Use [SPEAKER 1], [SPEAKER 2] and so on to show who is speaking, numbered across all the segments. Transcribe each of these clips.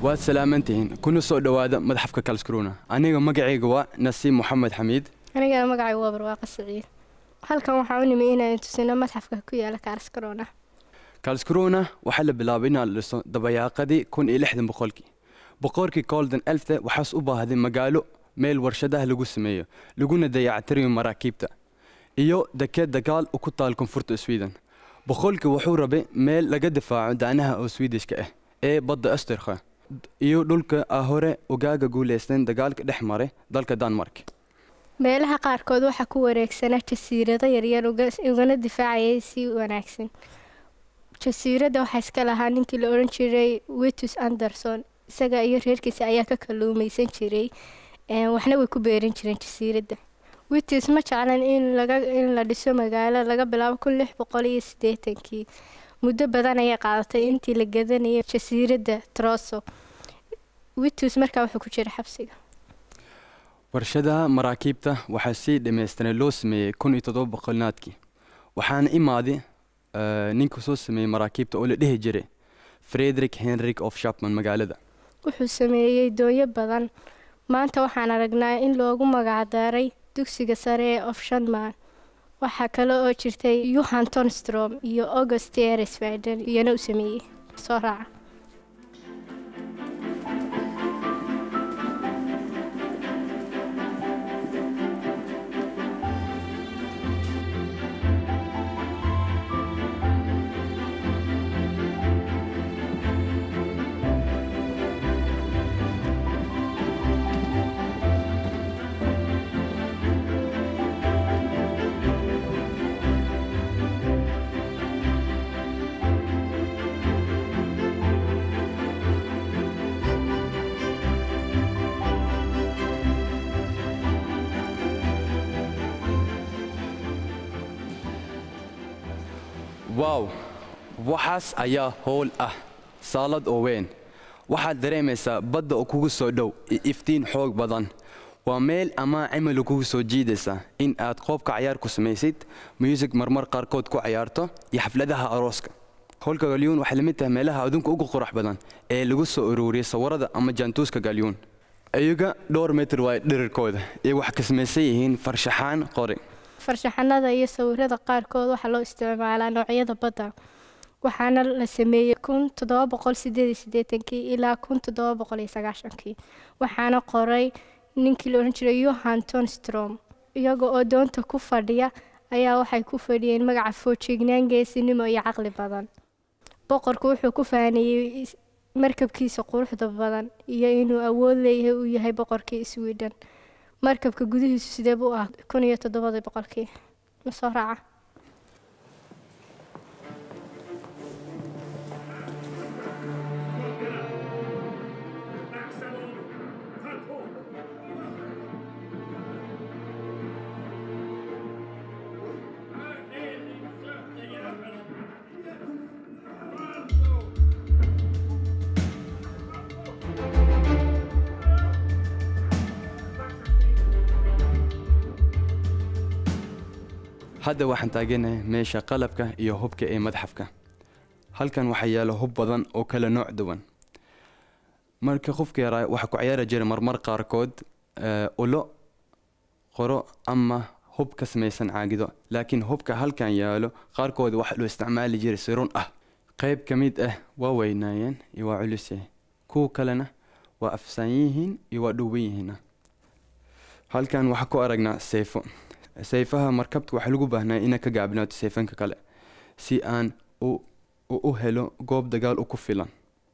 [SPEAKER 1] waad salaamantihiin kuna soo dhowaada madaxafka kalskrona aniga magacayga waa nasiib moxamed xamiid
[SPEAKER 2] anigana magacay waa barwaaqa siciid halkan waxaa u nimi inaan tusino madxafka ku yaala karskarona
[SPEAKER 1] kalskrona waxaa la bilaabay inaa la dhiso dabayaaqadii kun iyo lixdan boqolkii boqorkii golden elfte waxaas u baahday magaalo meel warshadaha lagu sameeyo laguna dayactirayo maraakiibta iyo dekeed dagaal u ku taal koonfurta sweden boqolkii wuxuu rabay meel laga difaaco dacnaha oo swedishka ah ee badda asterka iyo dhulka ah hore ogaaga guulaysteen dagaalka dhex maray dalka denmark
[SPEAKER 2] meelaha qaarkood waxaa ku wareegsana jasiirado yaryar ugana difaacayay si wanaagsan jasiiradda waxaa iska lahaa ninkii la odhan jiray witus anderson isaga iyo reerkiisa ayaa ka kaluumaysan jiray waxna way ku beeran jireen jasiiradda witus ma jeclan in la dhiso magaalo laga bilaabo kun lix boqol iyo sideetankii muddo badan ayay qaadatay intii la gadanayay jasiiradda troso witus markaa wuxuu ku jira xabsiga
[SPEAKER 1] warshadaha maraakiibta waxaa si dhammaystiran loo sameeyey kun iyo toddoba boqolnaadkii waxaana imaaday ninka soo sameeyey maraakiibta oo la dhihi jiray frederick henrik of shapman magaalada
[SPEAKER 2] wuxuu sameeyey doonyo badan maanta waxaan aragnaa in loogu magacdaray dugsiga sare ee of shanman waxaa kale oo jirtay yuhan tonstrom iyo august eresvaden iyana u sameeyey soo raaca
[SPEAKER 1] waaw waxaas ayaa howl ah saalad oo weyn waxaad dareemaysaa badda oo kugu soo dhow iyo iftiin xoog badan waa meel amaa cimilo kugu soo jiidaysa in aad qoobka cayaar ku samaysid muusig marmar qaarkood ku cayaarto iyo xafladaha arooska howlka galyuun waxay lamid tahay meelaha adduunka ugu qurux badan ee lagu soo ururiyay sawirada ama jaantuuska galyuun iyaga dhowr mitir waay dhirirkooda iyo wax ka samaysan yihiin farshaxaan qori
[SPEAKER 2] farshaxanada iyo sawirada qaarkood waxaa loo isticmaalaa noocyada badda waxaana la sameeyey kun toddoba boqol sideed iyo sideetankii ilaa kun toddoba boqol iyo sagaashankii waxaana qoray ninkii la odhan jiray yohan tonstrom iyaga oo doonta ku fadhiya ayaa waxay ku fadhiyeen magaca foojignaan geesinimo iyo caqli badan boqorku wuxuu ku faaniyey markabkiisa quruxda badan iyo inuu awood leeyahay uu yahay boqorkii sweden markabka gudihiisu sidee buu ah kun iyo toddobadii boqolkii ma soo raaca
[SPEAKER 1] hadda waxaan taaganahay meesha qalabka iyo hubka ee madxafka halkan waxaa yaala hub badan oo kala nooc duwan marka qofka yaraa waxaa ku ciyaari jiray marmar qaarkood ulo qoro ama hub ka samaysan caagido laakiin hubka halkan yaalo qaarkood waxaa loo isticmaali jiray si run ah qayb ka mid ah waa weynaayeen iyo waa culusyahay kuwa kalena waa afsaan yihiin iyo waa dhuuban yihiina halkan waxaa ku aragnaa seefo sayfaha markabta waxaa lagu baahnaa inaa ka gaabinaato sayfanka kale si aan u helo goob dagaal u ku filan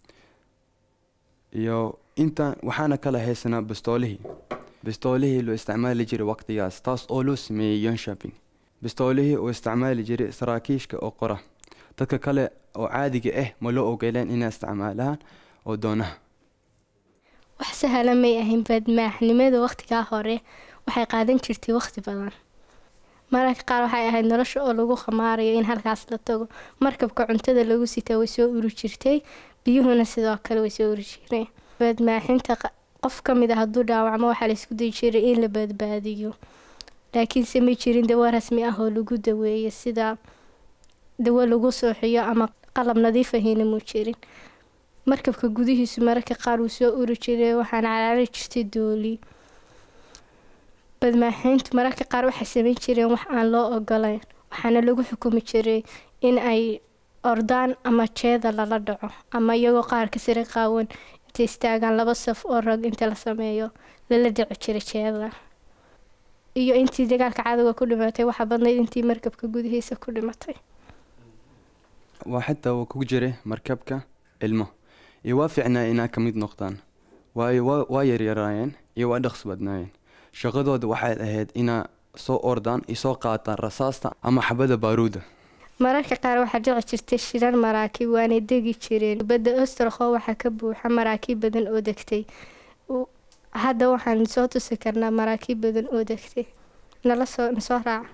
[SPEAKER 1] iyo intaan waxaana kala haysanaa bistoolihii bistoolihii loo isticmaali jiray waqtigaas taas oo loo sameeyey yonshopping bistoolihii oo isticmaali jiray saraakiishka oo qora dadka kale oo caadiga ah ma loo ogoleen inay isticmaalaan oo doonaha
[SPEAKER 2] wax sahla may ahayn badmaaxnimada waqtigaa hore waxay qaadan jirtay waqti badan mararka qaar waxay ahayd nolosha oo lagu khamaarayo in halkaas la tago markabka cuntada lagu sitaa way soo uri jirtay biyuhuna sidoo kale way soo uri jireen badmaaxinta qof ka mid a hadduu dhaawacmo waxaa laysku dayi jiray in la badbaadiyo laakiinse may jirin dawo rasmi ah oo lagu daweeyo sida dawo lagu sooxiyo ama qalab nadiif ahina muu jirin markabka gudihiisu mararka qaar wuu soo uri jiray waxaana caraari jirtay dooli badmaaxeyntu mararka qaar waxay sameyn jireen wax aan loo ogolayn waxaana lagu xukumi jiray in ay ordaan ama jeeda lala dhaco ama iyagoo qaarka sare qaawan intay istaagaan laba saf oo rag inta la sameeyo lala dhici jiray jeeda iyo intii dagaalka cadowga ku dhimatay waxaa badnayd intii markabka gudihiisa ku dhimatay
[SPEAKER 1] waa xitaa uu ku jiray markabka ilmo iyo waa fiicnaa inaa ka mid noqdaan waayo waa waa yaryaraayeen iyo waa dhaqsi badnaayeen shaqadooda waxay ahayd inaa soo ordaan iyo soo qaataan rasaasta ama xabada baaruuda
[SPEAKER 2] mararka qaar waxaa dhici jirtay shirar maraakiib waanay degi jireen badda ostrokho waxaa ka buuxa maraakiib badan oo degtay U- hadda waxaan soo tusi karnaa maraakiib badan oo degtay nala soo nasoo raaca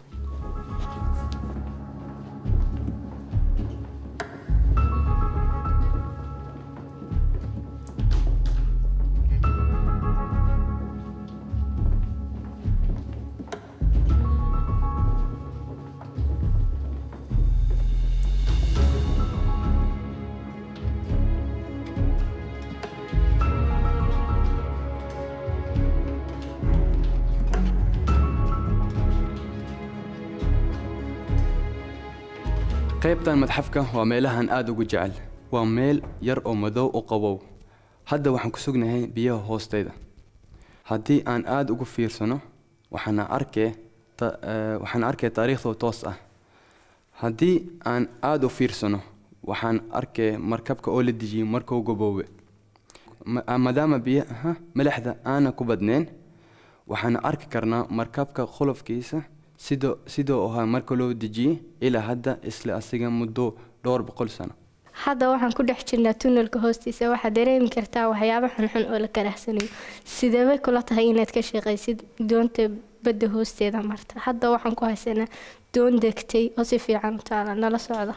[SPEAKER 1] qaybtan madxafka waa meelahan aada ugu jecel waa meel yar oo madow u qabow hadda waxaan ku sugnahay biyaha hoosteyda haddii aan aada ugu fiirsano waxaana arkee ta- eh, waxaan arkay taariikhdoo toos ah haddii aan aada u fiirsano waxaan arkay markabka oo la dejiyey markuu gaboobe Ma- ah, maadaama biyaha milixda aana ku badnayn waxaan arki karnaa markabka qolofkiisa sidoo sidoo ahaa marka loo dejiyey ilaa hadda isla asiga muddo dhowr boqol sano
[SPEAKER 2] hadda waxaan ku dhex jirnaa tunnelka hoostiisa waxaad dareemi kartaa waxyaabo xunxun oo la karaahsanayo sideebay kula tahay inaad ka shaqaysid doonta badda hoosteeda marta hadda waxaan ku haysanaa doon degtay oo si fiican u taala nala socda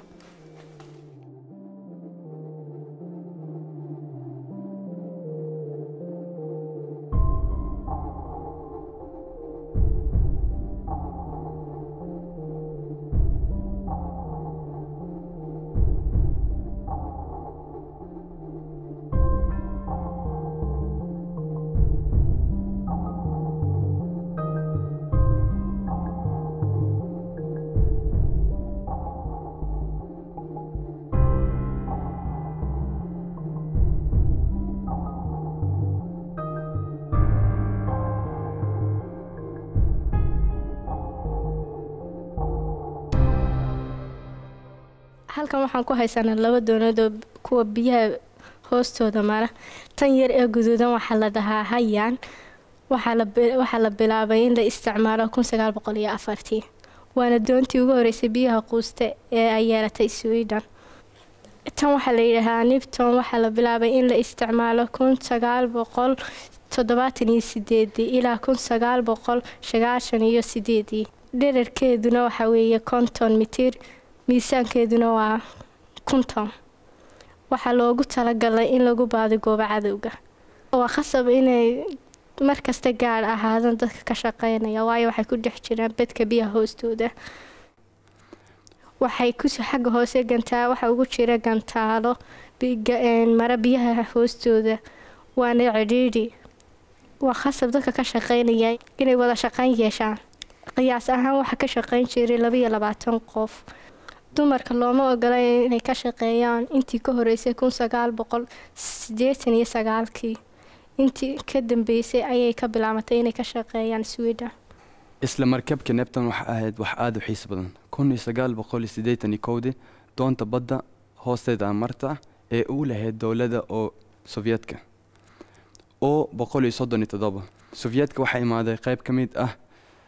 [SPEAKER 2] halkan waxaan ku haysanaa laba doonood oo kuwa biyaha hoostooda mara tan yar ee guduudan waxaa la dhahaa hayaan waxaa la bi- waxaa la bilaabay in la isticmaalo kun sagaal boqol iyo afartii waana doontii ugu horeysay biyaha quusta ee ay yeelatay sweden tan waxaa la yidhaahaa nipton waxaa la bilaabay in la isticmaalo kun sagaal boqol toddobaatan iyo sideedii ilaa kun sagaal boqol sagaashan iyo sideedii dherarkeeduna waxaa weeye konton mitir miisaankeeduna waa kunton waxaa loogu talagalay in lagu baadigoobo cadowga waa khasab inay markasta gaar ahaadaan dadka ka shaqeynaya waayo waxay ku dhex jiraan bedka biyaha hoostooda waxay ku xagga hoose gantaa waxa ugu jira gantaalo bi- ga- een, mara biyaha hoostooda waana cidhiidhi waa khasab dadka ka shaqeynaya inay wada shaqeyn yeeshaan qiyaas ahaan waxaa ka shaqeyn jiray labaiyo labaatan qof dumarka looma ogola inay ka shaqeeyaan intii ka horeysay kun sagaal boqol sideetan iyo sagaalkii intii ka dambeysay ayay ka bilaabatay inay ka shaqeeyaan sweden
[SPEAKER 1] isla markabka nepton waxa ahayd wax aada u xiis badan kun iyo sagaal boqol iyo siddeetan iyo kowdii doonta badda hoosteeda marta ee uu lahayd dowladda oo sovyetka oo boqol iyo soddon iyo toddoba sovyetka waxaa imaaday qayb ka mid ah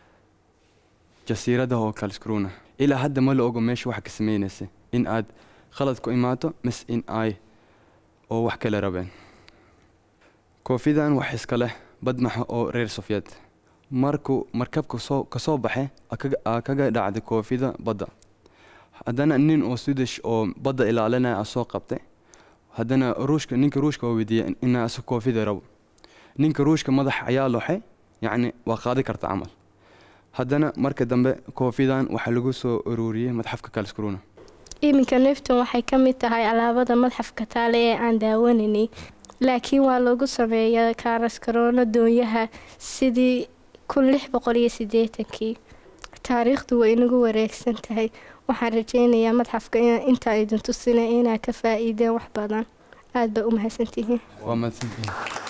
[SPEAKER 1] jasiiradaha oo kalskruna ilaa hadda ma la ogo meesha waxa ka sameynaysa in aad khalad ku imaato mis in ay oo wax kale rabeen koofidan wax iska leh badmaxa oo reer sovyeet markuu markabka soo kasoo baxay aa kaga- aa kaga dhacday koofida badda haddana nin oo swedish oo badda ilaalinaya aa soo qabtay haddana ruushka ninka ruushka waa weydiiyey inaa isa koofida rabo ninka ruushka madax ayaa loxay yacni waa qaadi karta camal haddana marka dambe koofidan waxaa lagu soo ururiyey madxafka kalskruna
[SPEAKER 2] iminka nefton waxay ka mid tahay alaabada madxafka taale ee aan daawanaynay laakiin waa lagu sameeyaa kaaraskaroona doonyaha sidii kun lix boqol iyo sideetankii taariikhdu way inagu wareegsan tahay waxaan rajeynayaa madxafka intaa idin tusina inaa ka faa-iideen wax badan aada bay u mahadsantihiin
[SPEAKER 1] waa mahadsantihiin